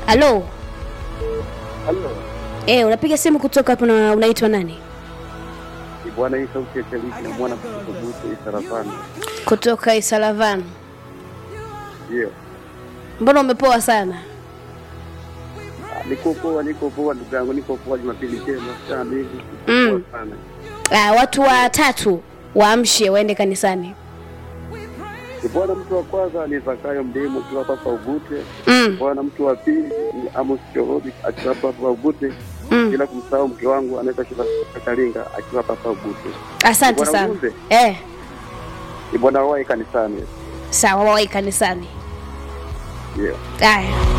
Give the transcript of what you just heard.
halo Halo. eh, unapiga simu kutoka hapo na unaitwa nani Ni bwana hii sauti ya Shariki na mwana kutoka Bute Saravani. kutoka isalavan Ndio. mbona umepoa sana Ah, Niko poa, niko poa ndugu yangu, niko poa Jumapili njema sana hivi. Niko Mm. poa sana. ah, watu watatu waamshe waende kanisani Ni bwana mtu wa kwanza ni Zakayo Mdemo akiwa hapa Ugute. mm. Bwana mtu wa pili ni Amos Chorobi akiwa hapa hapa Ugute. Mm. Bila kumsahau mke wangu anaitwa Shila Kalinga akiwa hapa hapa Ugute. asante Bwana sana ujumbe? eh, Ni bwana wao kanisani. sawa wawai kanisani Ndio. haya